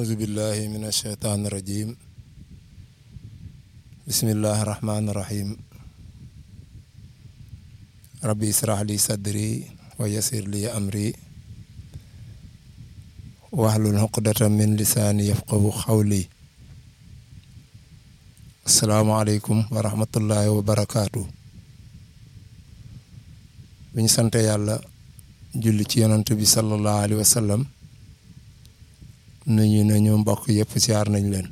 أعوذ بالله من الشيطان الرجيم بسم الله الرحمن الرحيم ربي اشرح لي صدري ويسر لي أمري واحلل عقدة من لساني يفقه قولي السلام عليكم ورحمة الله وبركاته bi ñu sante yàlla julli ci yonant bi sallallahu alayhi wa sallam nuyu nañu mbokk yëpp siyaar nañ leen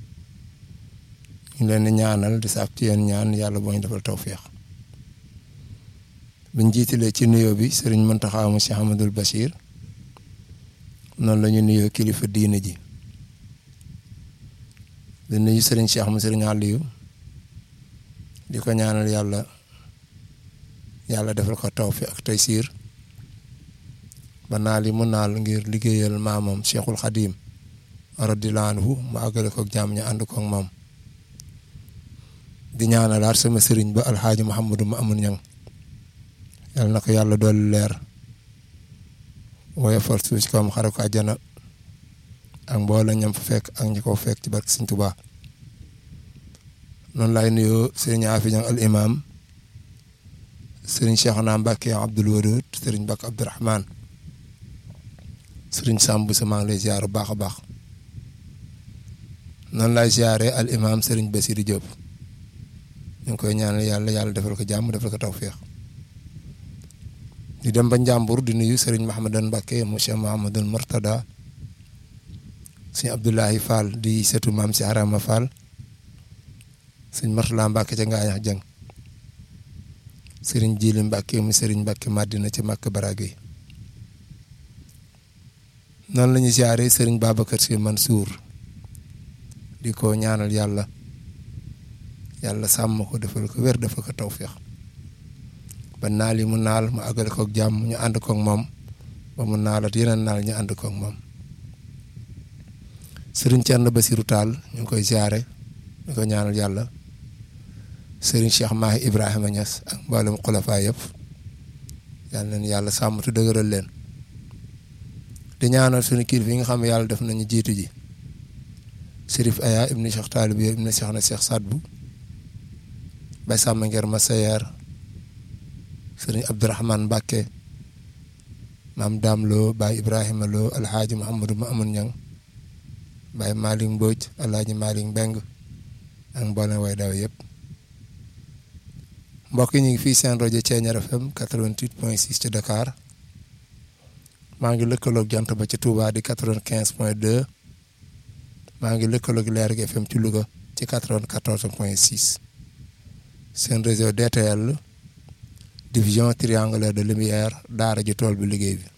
ñu leen di ñaanal di sàkk ci yéen ñaan yàlla boo ñu defal tawféex biñ jiitalee ci nuyoo bi sëriñ Muntaxa mu Cheikh Ahmadul Bachir noonu la ñu nuyoo kilifa diine ji di nuyu sëriñ Cheikh mu sëriñ Aliou di ko ñaanal yàlla yàlla defal ko tawféex ak taysiir ba naal yi mu naal ngir liggéeyal maamam Cheikhul Khadim radiyallaahu anhu mu àggale ko jàmm ñu ànd ko ak moom di ñaanalaat sama sëriñ ba alxaaji Mouhamadou ma amun ñang yal na ko yàlla doolu leer woyofal suuf ci kawam xare ko àjjana ak mboolem ñam fa fekk ak ñi ko fekk ci barke Sëriñ Tuubaa noonu laay nuyoo sëriñ Afi Ñang al imam sëriñ Cheikhouna Mbacke Abdoul Wadoud sëriñ Mbacke Abdourahmane sëriñ Samb sa maa ngi lay ziar bu baax a baax noonu laay ziare al imam sëriñ Bassirou Diop ñu ngi koy ñaanal yàlla yàlla defal ko jàmm defal ko tawféex di dem ba Njàmbur di nuyu sëriñ Mahamadan Mbacke monsieur Mahamadan Mortada sëñ Abdoulahi Fall di setu maam si Arama Fall sëñ Mortala Mbacke ca Ngaañax Jëng sëriñ Jili Mbacke mu sëriñ Mbacke Madina ca Makka Barage noonu la ñuy siyaare sëriñ Babacar Sy Mansour di ko ñaanal yàlla yàlla sàmm ko defal ko wér defal ko tawféex ba naal yi mu naal mu àggale ko ak jàmm ñu ànd ko ak moom ba mu naalat yeneen naal ñu ànd ko ak moom sëriñ Thierno Basirou Tall ñu ngi koy siyaare di ko ñaanal yàlla sëriñ Cheikh Mahi Ibrahima Niass ak mboolem xulafaa yëpp yal nañu yàlla sàmm te dëgëral leen di ñaanal suñu kilifa yi nga xam ne yàlla def nañu jiitu ji Sërif Aya ibni Cheikh Taalib yo ibni Cheikh na Cheikh Sadbu bay sàmm nger ma sayeer sëriñ Abdourahmane Mbacke maam Daam Lo Baay Ibrahima Lo alhaaji Mouhamadou ma amun ñang Baay Malick Mbodj alhaaji Malick Mbeng ak mboolem way daw yëpp mbokk yi ñu ngi fii seen rajo Thiéniere FM 88 point 6 ci Dakar maa ngi lëkkaloog jant ba ci Touba di 95 point 2 maa ngi lëkkaloog Leer gi FM ci Louga ci 94 point 6 seen réseau DTL division triangulaire de lumière daara ji tool bi liggéey bi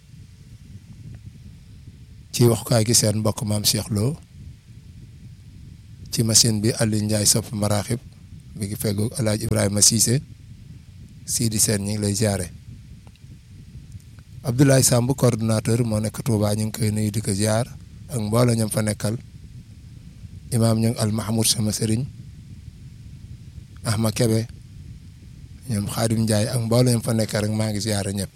ci waxukaay gi seen mbokk maam Cheikh Lo ci machine bi Aliou Ndiaye sopp maraaxib mi ngi feggoog El Hadj Ibrahima Cissé Sidi Sène ñu ngi lay ziare Abdoulaye Samb coordonnateur moo nekk Touba ñu ngi koy nuyu di ko ziar ak mbooloo ñam fa nekkal imaam ñu ngi al Mahmoud sama sëriñ Ahma Kebe ñoom Xaadim Ndiaye ak mbooloo ñam fa nekkal rek maa ngi ziare ñëpp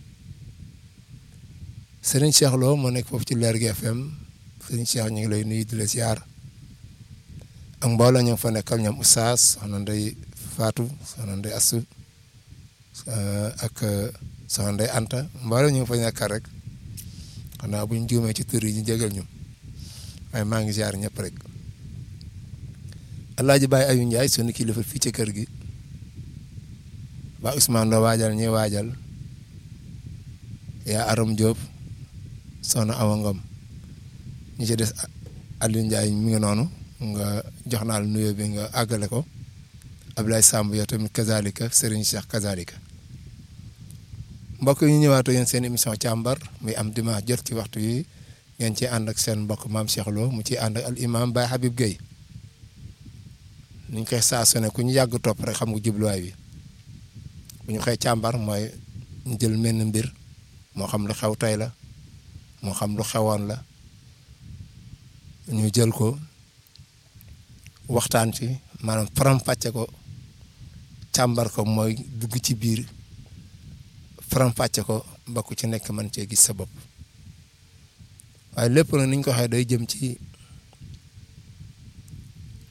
sëriñ Cheikh Lo moo nekk foofu ci Leer gi FM sëriñ Cheikh ñu ngi lay nuyu di la ziar ak mbooloo ñam fa nekkal ñoom Oustaz soxna Ndey Fatou soxna Ndey Assu ak soxna Ndey Anta mbooloo ñu fa nekkal rek xanaa bu ñu juumee ci tur yi ñu jégal ñu waaye maa ngi ziar ñëpp rek Alaaji Baye Ayu Ndiaye sunu kilifa fii ci kër gi ba Ousmane Lo waajal ñuy waajal yaa Aram Diop soxna Awa Ngom ñu ci des Aliou Ndiaye mi ngi noonu nga jox naa la nuyoo bi nga àggale ko Ablaye Samb yow tamit kazalika Serigne Cheikh kazalika mbokk yi ñu ñëwaatoo yéen seen émission càmbar muy am dimanche jot ci waxtu yi ngeen ci ànd ak seen mbokk maam Cheikh Lo mu ciy ànd ak al imam Baye Habib Gueye ni ñu koy saa su ne ku ñu yàgg topp rek xam nga jubluwaay bi bu ñu koy càmbar mooy ñu jël menn mbir moo xam lu xew tey la moo xam lu xewoon la ñu jël ko waxtaan ci maanaam faram-fàcce ko càmbar ko mooy dugg ci biir faram-fàcce ko ba ku ci nekk mën cee gis sa bopp waaye lépp nag ni ñu ko waxee day jëm ci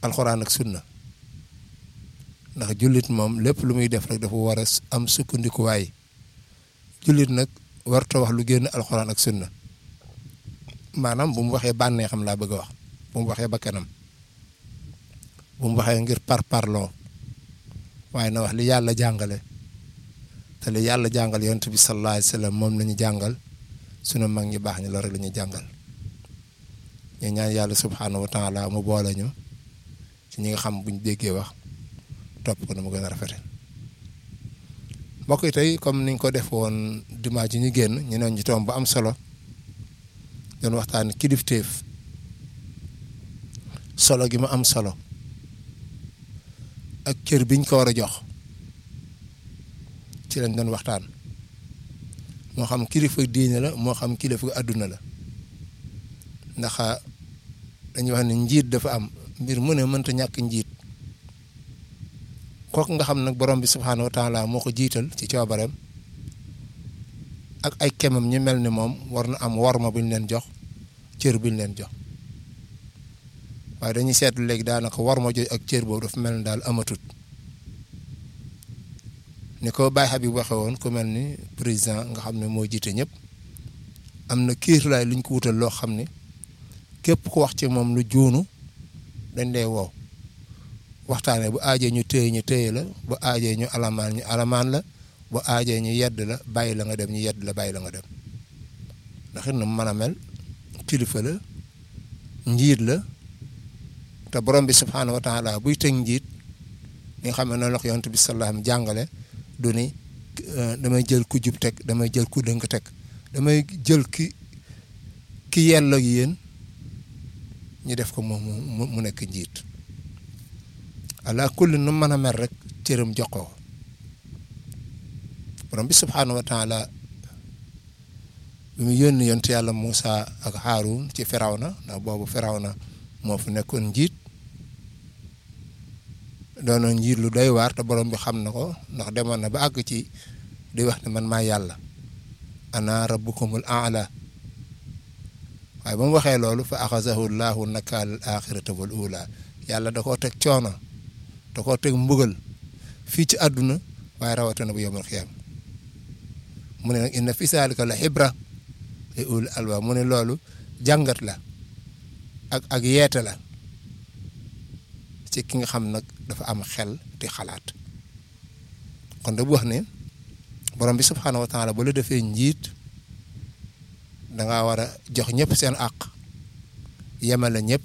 alxuraan ak sunna ndax jullit moom lépp lu muy def rek dafa war a am sukkandikuwaay jullit nag warta wax lu génn alxuraan ak sunna maanaam bu mu waxee bànnee xam laa bëgg a wax bu mu waxee bakkanam bu mu waxee ngir par parloo waaye na wax li yàlla jàngale te li yàlla jàngal yonent bi sallallahu alayhi wa sallam moom la ñu jàngal sunu mag ñi baax ñi loolu rek la ñu jàngal ñu ñaan yàlla subhaanahu wa taala mu boole ñu ci ñi nga xam buñ déggee wax topp ko na mu gën a rafete mbokk yi tey comme niñ ko def woon dimanche yi ñu génn ñu ne ñu tomb ba am solo doon waxtaan kilifteef solo gi mu am solo ak cër biñ ko war a jox ci lañ doon waxtaan moo xam kilifa diine la moo xam kilifa àdduna la ndax dañuy wax ne njiit dafa am mbir mu ne mënta ñàkk njiit kooku nga xam nag borom bi subhaanahu wa taala moo ko jiital ci coobareem ak ay kemam ñu mel ni moom war na am worma bu ñu leen jox cër bu ñu leen jox waaye dañuy seetlu léegi daanaka worma jooju ak cër boobu dafa mel ni daal amatut ni ko Baye Habib waxee woon ku mel ni président nga xam ne moo jiite ñëpp am na kiirlaay lu ñu ko wutal loo xam ne képp ku wax ci moom lu juunu dañ lay woo waxtaanee bu aajee ñu téye ñu téye la bu aajee ñu alamaan ñu alamaan la bu aajee ñu yedd la bàyyi la nga dem ñu yedd la bàyyi la nga dem ndax it na mën a mel kilifa la njiit la te borom bi subhaanahu wa taala buy teg njiit li nga xam ne noonu la ko yonent bi sallallahu alayhi wasallam jàngale du ni damay jël ku jub teg damay jël ku dënk teg damay jël ki ki yello ak yéen ñu def ko moom mu mu nekk njiit ala kulli nu mën a mel rek cëram jox ko borom bi subhaanahu wa taala bi mu yónni yonent yàlla Moussa ak Haarun ci Firawna ndax boobu Firawna moo fi nekkoon njiit doonoon njiit lu doy waar te borom bi xam na ko ndax demoon na ba àgg ci di wax ne man maa yàlla ana rabbukumul aala waaye ba mu waxee loolu fa axazahu llahu nakaal al axirata wal ula yàlla da koo teg coono da koo teg mbugal fii ci àdduna waaye rawatina bu yawmal xiyaam mu ne nag inna fi saalika la xibra li ul alba mu ne loolu jàngat la ak ak yeete la ci ki nga xam nag dafa am xel di xalaat kon da bu wax ne borom bi subxanahu wa taala ba la defee njiit da ngaa war a jox ñëpp seen àq yemale ñëpp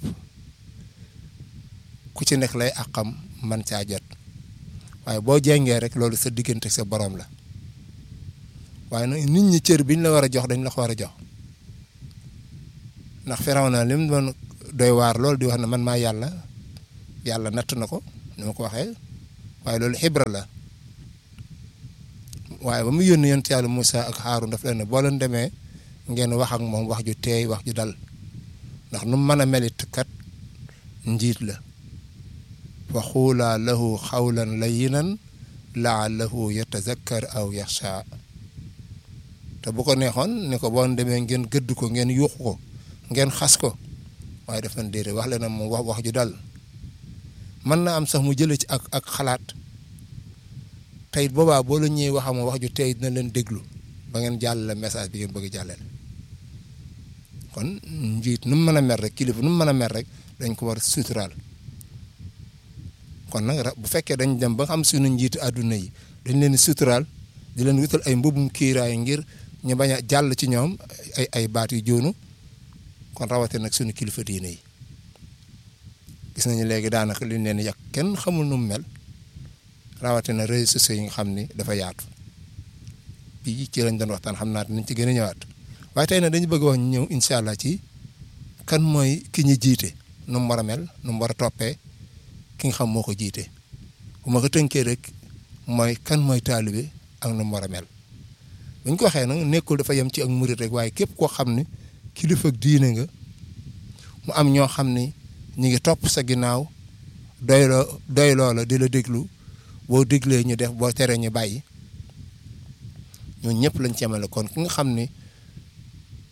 ku ci nekk lay àqam man caa jot waaye boo jengee rek loolu sa diggante sa borom la waaye nag nit ñi cër biñ la war a jox dañ la ko war a jox ndax Firawna li mu doon doy waar loolu di wax ne man maa yàlla yàlla natt na ko ni ma ko waxee waaye loolu xibra la waaye ba mu yónni yonent yàlla Moussa ak Haarun daf leen ne boo leen demee ngeen wax ak moom wax ju teey wax ju dal ndax nu mu mën a melit kat njiit la fa xuulaa lahu xawlan layinan laallahu yatazakkar aw yaxsha te bu ko neexoon ni ko boo demee ngeen gëdd ko ngeen yuuxu ko ngeen xas ko waaye dafa déedéet wax leen moom wax wax ju dal mën na am sax mu jëlee ci ak ak xalaat tey boobaa boo la ñëwee wax wax ju tey dina leen déglu ba ngeen jàllale message bi ngeen bëgg jàllale kon njiit nu mu mën a mer rek kilifa nu mu mën a mer rek dañ ko war a suturaal kon nag bu fekkee dañ dem ba xam suñu njiitu àdduna yi dañ leen suturaal di leen wutal ay mbubum kiiraay ngir ñu bañ a jàll ci ñoom ay ay baat yu joonu kon rawatina nag suñu kilifa diine yi gis nañu léegi daanaka li ñu leen yàq kenn xamul nu mu mel rawatina réseaux sociaux yi nga xam ni dafa yaatu bii ci lañ doon waxtaan xam naa nañ ci gën a ñëwaat waaye tey nag dañu bëgg wax ñëw incha allah ci kan mooy ki ñu jiite nu mu war a mel nu mu war a toppee ki nga xam moo ko jiite bu ma ko tënkee rek mooy kan mooy taalibe ak nu mu war a mel bu ñu ko waxee nag nekkul dafa yem ci ak murit rek waaye képp koo xam ne kilifa ak diine nga mu am ñoo xam ni ñu ngi topp sa ginnaaw doyloo doyloo la di la déglu boo déglee ñu def boo teree ñu bàyyi ñoo ñëpp lañ ci yemale kon ki nga xam ni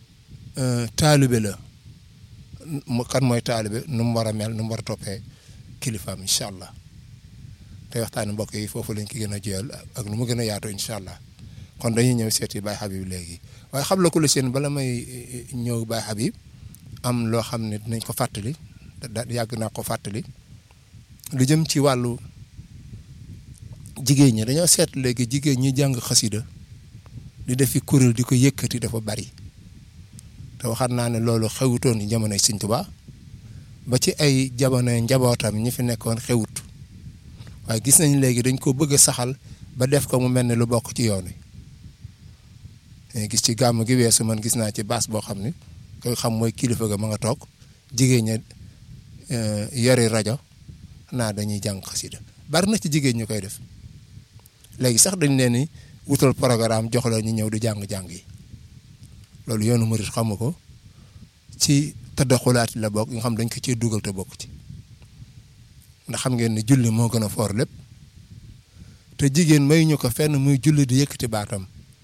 taalibe la mu kan mooy taalibe nu mu war a mel nu mu war a toppee kilifaam incha allah te waxtaani mbokk yi foofu lañ ko gën a jiyal ak nu mu gën a yaatu incha allah kon dañuy ñëw seeti Baye Habib léegi waaye xam la ko lu seen bala may ñëw Baye Habib am loo xam ne dinañ ko fàttali da yàgg naa ko fàttali lu jëm ci wàllu jigéen ñi dañoo seet léegi jigéen ñi jàng xasida di def fi kuréel di ko yëkkati dafa bari te waxaat naa ne loolu xewutoon jamonoy Sëñ Tuubaa ba ci ay jamono njabootam ñi fi nekkoon xewut waaye gis nañ léegi dañ ko bëgg a saxal ba def ko mu mel ne lu bokk ci yoon wi gis ci gàmm gi weesu man gis naa ci baas boo xam ne koy xam mooy kilifa ga ma nga toog jigéen ña yori rajo naa dañuy jàng xasida bari na ci jigéen ñu koy def léegi sax dañ leen ni wutal programme jox la ñu ñëw di jàng-jàng yi loolu yoonu murit xamu ko ci tëddaxulaati la bokk nga xam dañ ko ciy dugal te bokk ci ndax xam ngeen ni julli moo gën a foor lépp te jigéen may ñu ko fenn muy julli di yëkkati baatam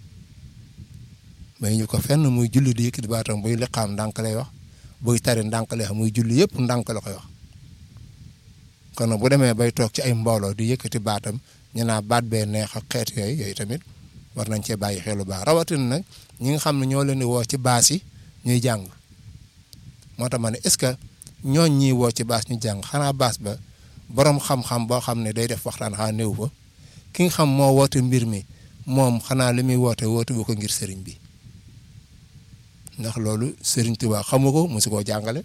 may ñu ko fenn muy julli di yëkkati baatam buy liqaam ndànk lay wax buy tari ndànk lay wax muy julli yëpp ndànk la koy wax kon nag bu demee bay toog ci ay mbooloo di yëkkati baatam ñu naa baat bee neex ak xeet yooyu yooyu tamit war nañ cee bàyyi xel lu baax rawatina nag ñi nga xam ne ñoo leen di woo ci baas yi ñuy jàng moo tax ma ne est-ce que ñooñ ñiy woo ci baas ñu jàng xanaa baas ba borom xam-xam boo xam ne day def waxtaan xanaa néew fa ki nga xam moo woote mbir mi moom xanaa li muy woote woote bu ko ngir sëriñ bi ndax loolu sëriñ Tuubaa xamu ko mosu koo jàngale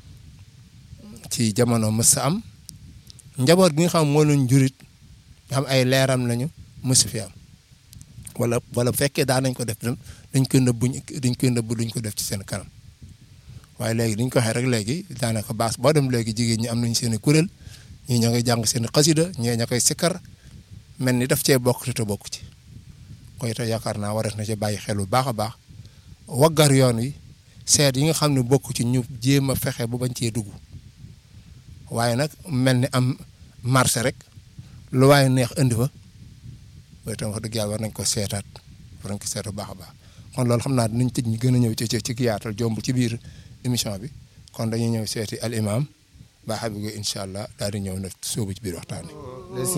ci jamono mës sa am njaboot gi nga xam moo leen jurit nga xam ay leeram lañu mësu fi am wala wala bu fekkee daan nañ ko def dañ koy nëbbu dañ koy nëbbu duñ ko def ci seen kanam waaye léegi dañ ko waxee rek léegi daanaka baas boo dem léegi jigéen ñi am nañ seen i kuréel ñii ña ngay jàng seen i xasida ñii ña koy sikkar mel ni daf cee bokk te bokk ci koy te yaakaar naa warees na ci bàyyi xel bu baax a baax waggar yoon wi seet yi nga xam ne bokk ci ñu jéem a fexe bu bañ cee dugg waaye nag mel ni am marché rek lu waaye neex indi fa waaye tam wax dëgg yàlla war nañ ko seetaat war nañ ko seet bu baax a baax kon loolu xam naa dinañ tëj ñu gën a ñëw ci ci ci yaatal jomb ci biir émission bi kon dañuy ñëw seeti al imam Baye Habib Gueye incha allah daal di ñëw nag sóobu ci biir waxtaan wi